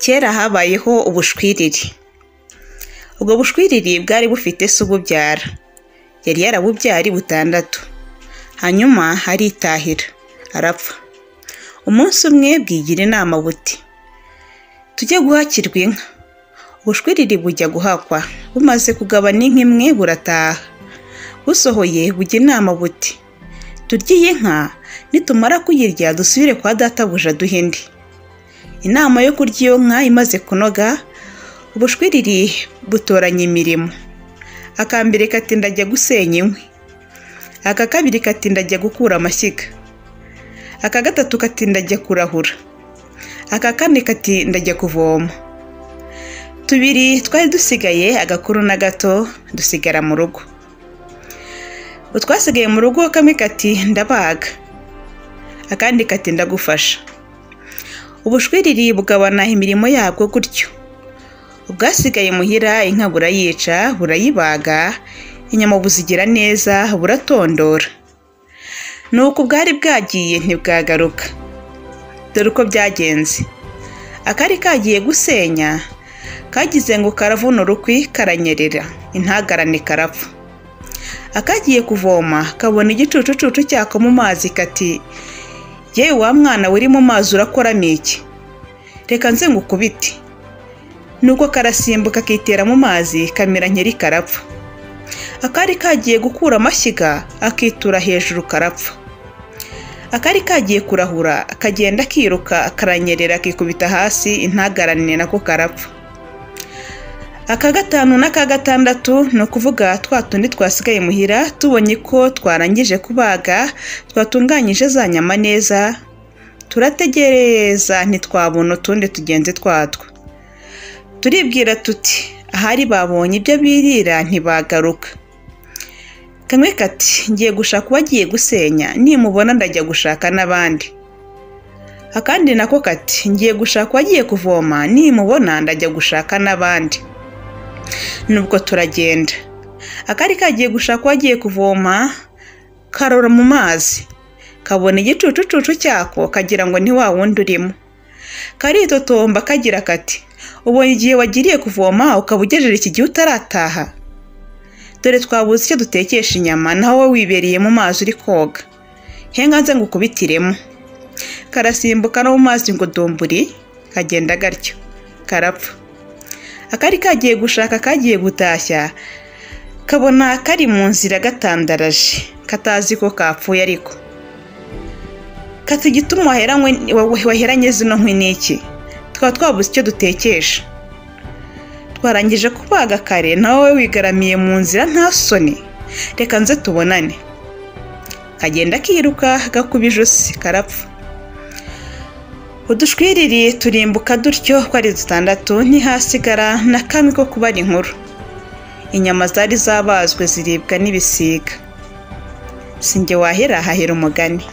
Kera habayeho ubushwiriri. Ubwo bushwiriri bwari bufite se ububyara. Yari yarabubyaye ari butandatu. Hanyuma aritahira, arapfa. Umunsi umwe bwigira inama buti tujye guhakirwa inka. Ubushwiriri bujya guhakwa, bumaze kugabana inka imwe burataha. Busohoye bujya inama buti turye iyi nka nitumara kuyirya dusubire kwa databuja duhe indi. Inama yo kurya iyo nka imaze kunoga, ubushwiriri butoranya imirimo. Aka mbere kati ndajya gusenya inkwi. Aka kabiri kati ndajya gukura amashyiga. Aka gatatu kati ndajya kurahura. Aka kane kati ndajya kuvoma. Tubiri twari dusigaye agakuru na gato dusigara mu rugo. Utwasigaye mu rugo kamwe kati ndabaga. Akandi kati ndagufasha. Ubushwiriri bugabana imirimo yabwo gutyo. Ubwasigaye muhira inka burayica, burayibaga, inyama buzigira neza, buratondora. Ni uku bwari bwagiye ntibwagaruka. Dore uko byagenze. Akari kagiye gusenya, kagize ngo karavuna urukwi karanyerera, intagarane karapfa. Akagiye kuvoma kabona igicucucucu cyako mu mazi kati yewe wa mwana wiri mu mazi urakoramo iki reka nze ngukubite nuko karasimbuka kitera mu mazi kamera nkeri karapfa akari kagiye gukura amashyiga akitura hejuru karapfa akari kagiye kurahura kagenda kiruka karanyerera kikubita hasi intagarane nako karapfa aka gatanu n'aka gatandatu ni ukuvuga twa tundi twasigaye muhira tubonye ko twarangije kubaga twatunganyije za nyama neza turategereza ntitwabona utundi tugenzi twatwo turibwira tuti ahari babonye ibyo birira ntibagaruka kamwe kati ngiye gushaka uwagiye gusenya nimubona ndajya gushaka n'abandi akandi nako kati ngiye gushaka uwagiye kuvoma nimubona ndajya gushaka n'abandi nubwo turagenda akari kagiye gushaka uwagiye kuvoma karora mu mazi kabona igicucucucu cyako kagira ngo ni wa wundi urimo karitotomba kagira kati ubonye igihe wagiriye kuvoma ukaba ugejeje iki gihe utarataha dore twabuze icyo dutekesha inyama naho wowe wibereye mu mazi uri koga henga nze ngukubitiremo karasimbuka no mu mazi ngo domburi kagenda gatyo karapfa akari kagiye gushaka kagiye gutashya kabona kari mu nzira gatandaraje katazi ko kapfuye ariko kata igituma waheranye zino nkwi n'iki twaba twabuze icyo dutekesha twarangije kubaga kare nawe wigaramiye mu nzira nta soni reka nze tubonane kagenda kiruka gakuba ijosi karapfa udushwiriri turimbuka dutyo ko ari dutandatu ntihasigara na kamwe ko kuba ari inkuru inyama zari zabazwe ziribwa n'ibisiga sinjye wahera hahera umugani